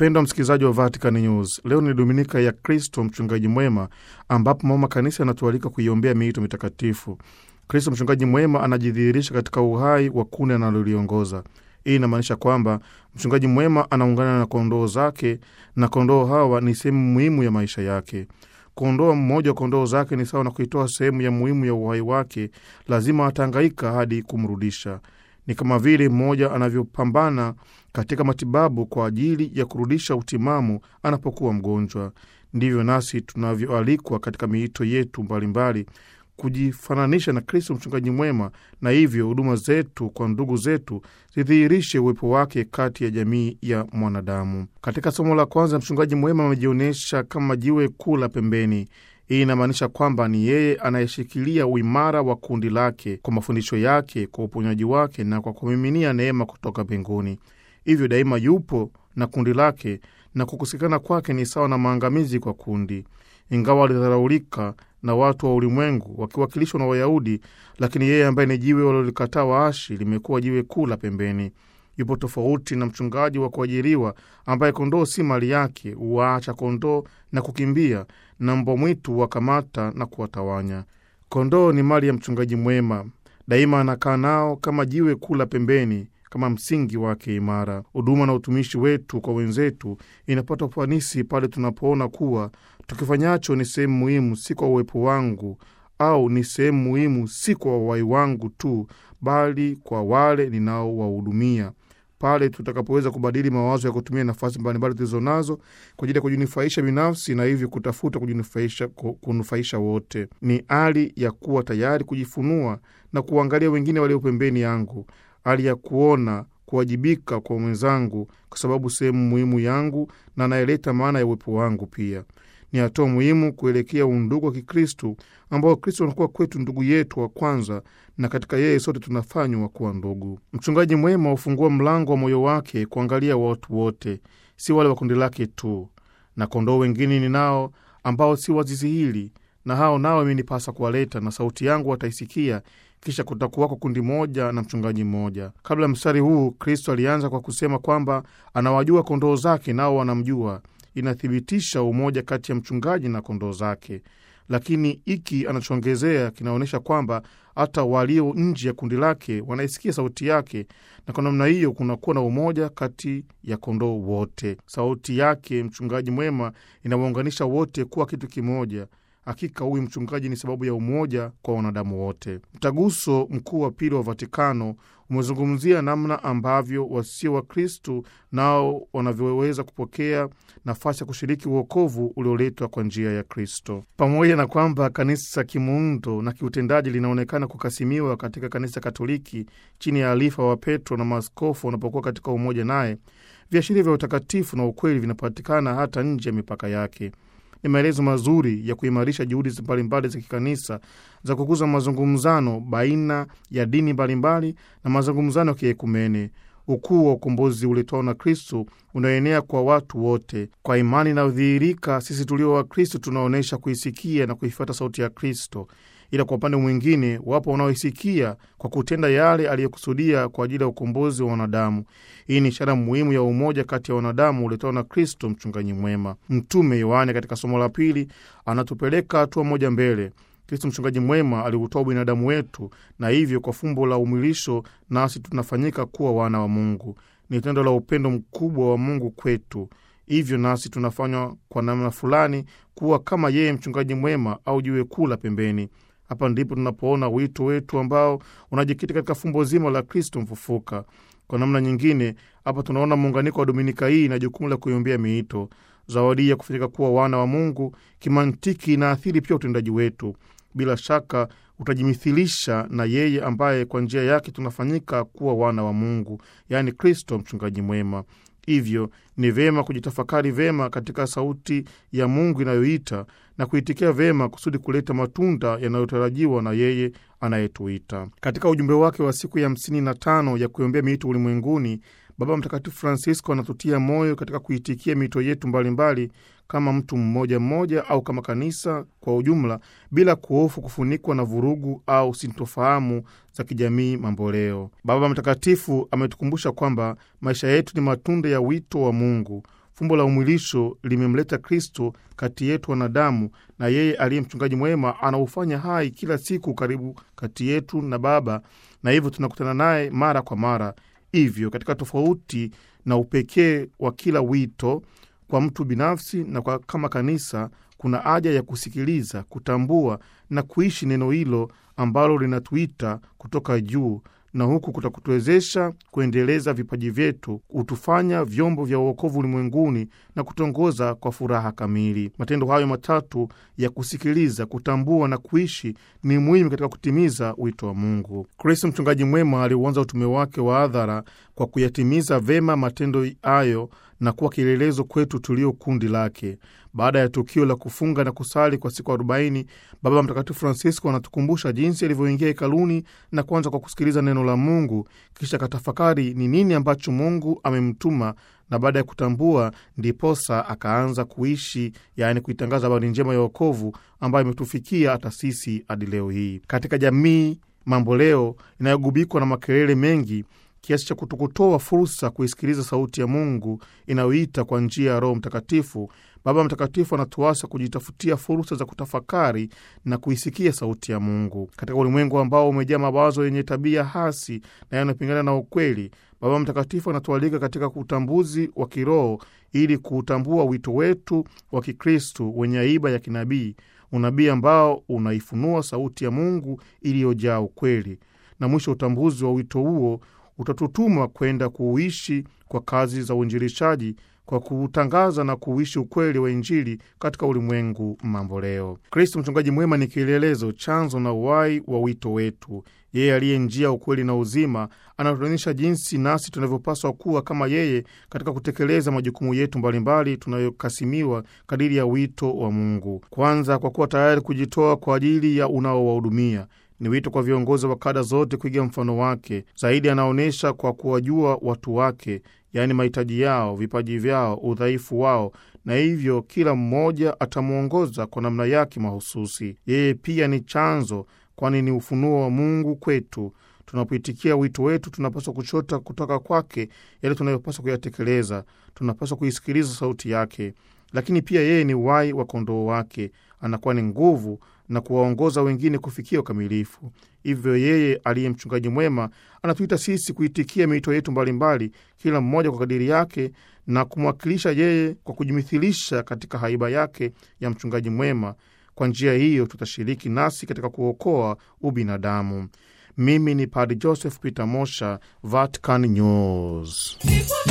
Mpendwa msikilizaji wa Vatican News, leo ni Dominika ya Kristo mchungaji mwema, ambapo mama kanisa anatualika kuiombea miito mitakatifu. Kristo mchungaji mwema anajidhihirisha katika uhai wa kundi analoliongoza. Hii inamaanisha kwamba mchungaji mwema anaungana na kondoo zake, na kondoo hawa ni sehemu muhimu ya maisha yake. Kuondoa mmoja wa kondoo zake ni sawa na kuitoa sehemu ya muhimu ya uhai wake. Lazima atahangaika hadi kumrudisha. Ni kama vile mmoja anavyopambana katika matibabu kwa ajili ya kurudisha utimamu anapokuwa mgonjwa. Ndivyo nasi tunavyoalikwa katika miito yetu mbalimbali kujifananisha na Kristo mchungaji mwema, na hivyo huduma zetu kwa ndugu zetu zidhihirishe uwepo wake kati ya jamii ya mwanadamu. Katika somo la kwanza, mchungaji mwema amejionyesha kama jiwe kuu la pembeni. Hii inamaanisha kwamba ni yeye anayeshikilia uimara wa kundi lake kwa mafundisho yake, kwa uponyaji wake na kwa kumiminia neema kutoka mbinguni. Hivyo daima yupo na kundi lake, na kukosekana kwake ni sawa na maangamizi kwa kundi. Ingawa alidharaulika na watu wa ulimwengu wakiwakilishwa na Wayahudi, lakini yeye ambaye ni jiwe walilolikataa waashi limekuwa jiwe kuu la pembeni. Yupo tofauti na mchungaji wa kuajiriwa ambaye kondoo si mali yake, huwaacha kondoo na kukimbia, na mbwa mwitu wakamata na kuwatawanya. Kondoo ni mali ya mchungaji mwema, daima anakaa nao kama jiwe kuu la pembeni, kama msingi wake imara. Huduma na utumishi wetu kwa wenzetu inapata ufanisi pale tunapoona kuwa tukifanyacho ni sehemu muhimu, si kwa uwepo wangu, au ni sehemu muhimu si kwa wawai wangu tu, bali kwa wale ninaowahudumia pale tutakapoweza kubadili mawazo ya kutumia nafasi mbalimbali tulizo nazo kwa ajili ya kujinufaisha binafsi na hivyo kutafuta kujinufaisha, kunufaisha wote. Ni hali ya kuwa tayari kujifunua na kuangalia wengine walio pembeni yangu, hali ya kuona kuwajibika kwa mwenzangu, kwa sababu sehemu muhimu yangu na anayeleta maana ya uwepo wangu pia ni hatua muhimu kuelekea undugu wa Kikristu ambao Kristo anakuwa kwetu ndugu yetu wa kwanza, na katika yeye sote tunafanywa kuwa ndugu. Mchungaji mwema hufungua mlango wa moyo wake kuangalia watu wote, si wale wa kundi lake tu. Na kondoo wengine ninao ambao si wa zizi hili, na hao nao imenipasa kuwaleta, na sauti yangu wataisikia kisha kutakuwako kundi moja na mchungaji mmoja. Kabla ya mstari huu, Kristo alianza kwa kusema kwamba anawajua kondoo zake, nao wanamjua inathibitisha umoja kati ya mchungaji na kondoo zake, lakini hiki anachoongezea kinaonyesha kwamba hata walio nje ya kundi lake wanaisikia sauti yake, na kwa namna hiyo kunakuwa na umoja kati ya kondoo wote. Sauti yake mchungaji mwema inawaunganisha wote kuwa kitu kimoja. Hakika huyu mchungaji ni sababu ya umoja kwa wanadamu wote. Mtaguso Mkuu wa Pili wa Vatikano umezungumzia namna ambavyo wasio wa Kristu nao wanavyoweza kupokea nafasi ya kushiriki uokovu ulioletwa kwa njia ya Kristo. Pamoja na kwamba kanisa kimuundo na kiutendaji linaonekana kukasimiwa katika kanisa Katoliki chini ya alifa wa Petro na maaskofu wanapokuwa katika umoja naye, viashiria vya utakatifu na ukweli vinapatikana hata nje ya mipaka yake. Ni maelezo mazuri ya kuimarisha juhudi mbalimbali za kikanisa za kukuza mazungumzano baina ya dini mbalimbali na mazungumzano ya kiekumene. Ukuu wa ukombozi uletwao na Kristu unaenea kwa watu wote. Kwa imani inayodhihirika, sisi tulio wa Kristu tunaonyesha kuisikia na kuifuata sauti ya Kristo, ila kwa upande mwingine, wapo wanaoisikia kwa kutenda yale aliyokusudia kwa ajili ya ukombozi wa wanadamu. Hii ni ishara muhimu ya umoja kati ya wanadamu uletao na Kristo mchungaji mwema. Mtume Yohane katika somo la pili anatupeleka hatua moja mbele. Kristo mchungaji mwema aliutoa binadamu wetu, na hivyo kwa fumbo la umwilisho nasi tunafanyika kuwa wana wa Mungu. Ni tendo la upendo mkubwa wa Mungu kwetu. Hivyo nasi tunafanywa kwa namna fulani kuwa kama yeye mchungaji mwema au jiwe kuu la pembeni. Hapa ndipo tunapoona wito wetu ambao unajikita katika fumbo zima la Kristo mfufuka. Kwa namna nyingine, hapa tunaona muunganiko wa Dominika hii na jukumu la kuiombea miito. Zawadi ya kufanyika kuwa wana wa Mungu kimantiki inaathiri pia utendaji wetu. Bila shaka utajimithilisha na yeye ambaye kwa njia yake tunafanyika kuwa wana wa Mungu, yaani Kristo mchungaji mwema. Hivyo ni vema kujitafakari vema katika sauti ya Mungu inayoita na kuitikia vema kusudi kuleta matunda yanayotarajiwa na yeye anayetuita. Katika ujumbe wake wa siku ya hamsini na tano ya kuiombea miito ulimwenguni, Baba Mtakatifu Francisco anatutia moyo katika kuitikia miito yetu mbalimbali mbali, kama mtu mmoja mmoja au kama kanisa kwa ujumla, bila kuhofu kufunikwa na vurugu au sintofahamu za kijamii mamboleo. Baba Mtakatifu ametukumbusha kwamba maisha yetu ni matunda ya wito wa Mungu. Fumbo la umwilisho limemleta Kristo kati yetu wanadamu, na yeye aliye mchungaji mwema anaufanya hai kila siku karibu kati yetu na Baba, na hivyo tunakutana naye mara kwa mara. Hivyo katika tofauti na upekee wa kila wito kwa mtu binafsi na kwa kama kanisa, kuna haja ya kusikiliza, kutambua na kuishi neno hilo ambalo linatuita kutoka juu na huku kutakutuwezesha kuendeleza vipaji vyetu, kutufanya vyombo vya uokovu ulimwenguni na kutongoza kwa furaha kamili. Matendo hayo matatu ya kusikiliza, kutambua na kuishi ni muhimu katika kutimiza wito wa Mungu. Kristo mchungaji mwema aliuanza utume wake wa hadhara kwa kuyatimiza vema matendo hayo na kuwa kielelezo kwetu tulio kundi lake. Baada ya tukio la kufunga na kusali kwa siku arobaini, Baba Mtakatifu Francisco anatukumbusha jinsi alivyoingia hekaluni na kuanza kwa kusikiliza neno la Mungu, kisha katafakari ni nini ambacho Mungu amemtuma na baada ya kutambua ndiposa akaanza kuishi, yaani kuitangaza habari njema ya wokovu ambayo imetufikia hata sisi hadi leo hii. Katika jamii mambo leo inayogubikwa na makelele mengi kiasi cha kutokutoa fursa kuisikiliza sauti ya Mungu inayoita kwa njia ya Roho Mtakatifu, Baba Mtakatifu anatuasa kujitafutia fursa za kutafakari na kuisikia sauti ya Mungu katika ulimwengu ambao umejaa mawazo yenye tabia hasi na yanayopingana na ukweli. Baba Mtakatifu anatualika katika utambuzi wa kiroho ili kuutambua wito wetu wa Kikristu wenye aiba ya kinabii, unabii ambao unaifunua sauti ya Mungu iliyojaa ukweli, na mwisho utambuzi wa wito huo utatutuma kwenda kuuishi kwa kazi za uinjilishaji kwa kuutangaza na kuuishi ukweli wa Injili katika ulimwengu mambo leo. Kristo mchungaji mwema ni kielelezo, chanzo na uhai wa wito wetu. Yeye aliye njia, ukweli na uzima, anatuonyesha jinsi nasi tunavyopaswa kuwa kama yeye katika kutekeleza majukumu yetu mbalimbali tunayokasimiwa kadiri ya wito wa Mungu. Kwanza, kwa kuwa tayari kujitoa kwa ajili ya unaowahudumia ni wito kwa viongozi wa kada zote kuiga mfano wake. Zaidi anaonyesha kwa kuwajua watu wake, yaani mahitaji yao, vipaji vyao, udhaifu wao, na hivyo kila mmoja atamwongoza kwa namna yake mahususi. Yeye pia ni chanzo, kwani ni ufunuo wa Mungu kwetu. Tunapoitikia wito wetu, tunapaswa kuchota kutoka kwake yale tunayopaswa kuyatekeleza. Tunapaswa kuisikiliza sauti yake, lakini pia yeye ni uhai wa kondoo wake, anakuwa ni nguvu na kuwaongoza wengine kufikia ukamilifu. Hivyo yeye aliye mchungaji mwema anatuita sisi kuitikia miito yetu mbalimbali, kila mmoja kwa kadiri yake, na kumwakilisha yeye kwa kujimithilisha katika haiba yake ya mchungaji mwema. Kwa njia hiyo tutashiriki nasi katika kuokoa ubinadamu. Mimi ni Padre Joseph Peter Mosha, Vatican News.